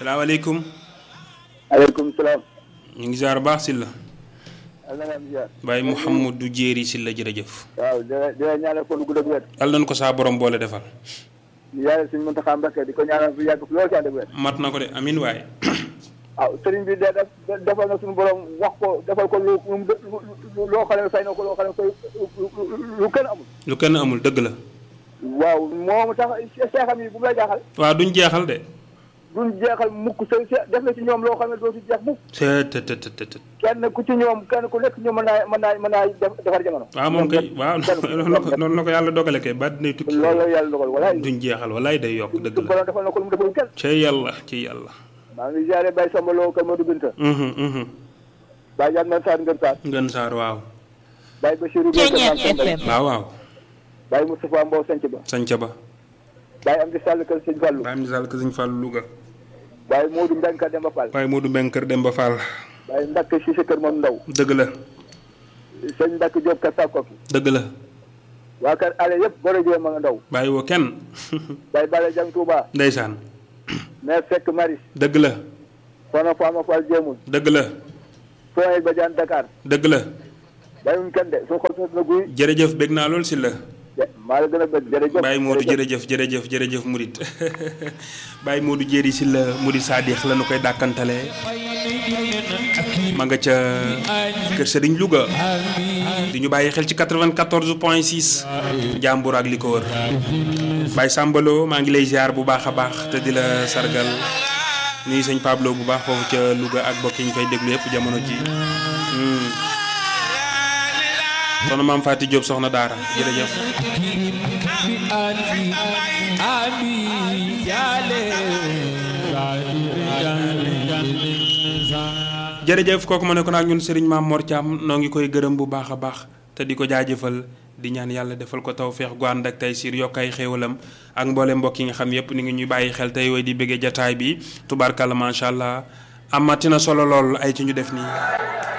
salaamaaleykum. aleykum salaam. ñu ngi ziar baax si la. alhamdulilah. Baye Mouhamadou Jéeri si la jërëjëf. waaw di la di la ñaanal kon gudd ak wér. yal nañu ko saa borom boole defal. di yàlla suñu Muntaxa Mbakke di ko ñaanal fi yàgg fi loolu ci ànd ak wér. mat na ko de amin waaye. waaw sëriñ bi de def defal na suñu borom wax ko defal ko lu lu loo xam ne fay na ko loo xam ne koy lu kenn amul. lu kenn amul dëgg la. waaw moom tax seexam yi bu mu la jaaxal. waaw duñ jeexal de. duñ jeexal mukk sa def na ci ñoom loo xam ne doo ci jeex mukk. te te te te te. kenn ku ci ñoom kenn ku nekk ñoom mën naa mën naa mën naa defar jamono. waaw moom kay waaw noonu la ko noonu la ko yàlla dogale kay ba dinay tukki. loolu la yàlla dogal walaay. duñ jeexal walaay day yokk dëgg suñu la. borom defal na ko lu mu defal kenn. ci yàlla ci yàlla. maa ngi ziare Baye Samba Lo Kër Modou Binta. Mhm, mhm. Baye Diagne Mane Sarr Ngën Sarr. ngën saar waaw. Baye Bachirou Lo Kër Mame Samba. waaw waaw. Baye Moustapha Mbow Sanc Ba. sanca ba. Baye Amdi Sall Kër Sëñ Fallou. Baye Amdi Sall Kër Sëñ Fallou Louga. Baye Modou Mbengue Kër Demba Fall. Baye Modou Mbeng Kër Demba Fall. Baye Mbacke Cissé Kër Mom Ndaw. dëgg la Sëñ Mbacke Diop Kër Sakoki. dëgg la. waa kër ale yëpp Boro Diop ma nga ndaw. bàyyi woo kenn. Baye Bale Jang Touba. ndeysaan. mais fekk Maris. dëgg la Sono Fama Fall Jéemul. dëgg la Sonia Badiane Dakar. dëgg la. Baye wuñ kenn de su xol sos na guy. jërëjëf bég naa lool si la. maa la gën a bëgg jërëjëf. Baye Modou jërëjëf jërëjëf jërëjëf Murit Baye Modou Jéeri si la Murit Sadix la nu koy dàkkantalee ma nga ca kër Sëriñ Louga di ñu bàyyi xel ci 94 point 6 jàmbur ak li ko wër Baye Sambalo maa ngi lay ziar bu baax a baax te di la sargal nuyu sëñ Pablo bu baax foofu ca Louga ak bokk yi ñu fay déglu yëpp jamono ji soxna maam Fatou Diop soxna Daara jërëjëf. jërëjëf kooku ma ne ko nag ñun Serigne Mame Mor Thiam noo ngi koy gërëm bu baax a baax te di ko jaajëfal di ñaan yàlla defal ko tawféex gu ànd ak tey siir yokk ay xéewalam ak mboole mbokk yi nga xam yépp ni ngi ñuy bàyyi xel tey way di bëggee jataay bi tubaarkàlla macha allah amatina solo lool ay ci ñu def nii.